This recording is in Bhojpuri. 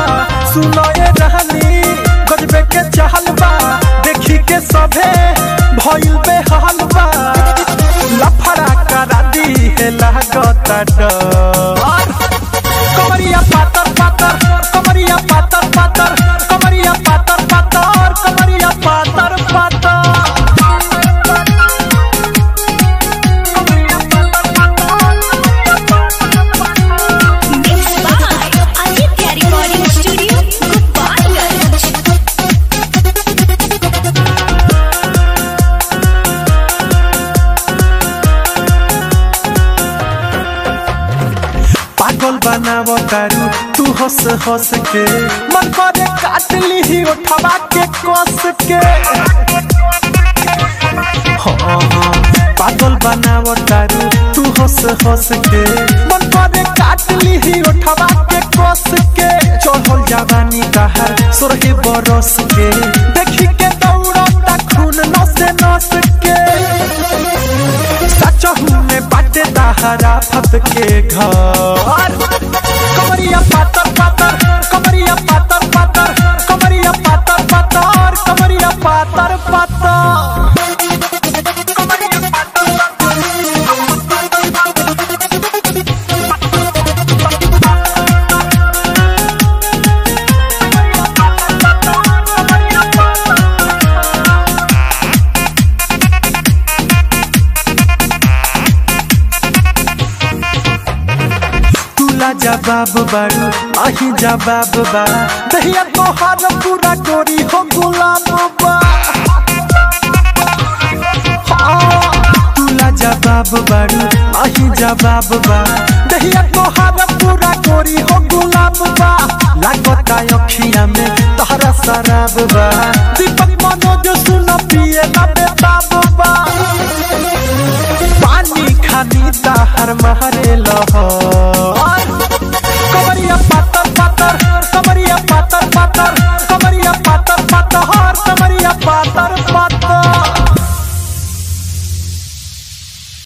सुनो ये रहनी गजबे के चहल बा देखी के सभे भइल बेहाल बा लफड़ा करा दी है लागता डर कमरिया पातर पातर कमरिया पातर पातर कमरिया पातर पातर कमरिया पातर पातर Mixed by Aditya Recording Studio, Gopalganj. पागल बनाव तारू तू हंस हंस के मन करे काट ली उठवा के कस के हाँ, हाँ, पागल बनाव तारू तू हंस हंस के मन करे काट ली उठवा के कस के चढ़ल जवानी कहर सोरहे बरस के देखी के दौड़ता खून नस नस के सचहू में बाटे दहरा फत के घर कमरिया पातर पातर कमरिया पातर पातर कमरिया पातर पातर कमरिया पातर पातर तुला जवाब बारू अही जवाब बा दहिया तोहार पूरा गोरी हो गुलाब बा हाँ, तुला जवाब बारू अही जवाब बा दहिया तोहार पूरा गोरी हो गुलाब बा लागता अखिया में तहरा शराब बा दीपक मनोज सुन पिए ना बेताब बा पानी खानी ताहर महरे लहर कमरिया पाता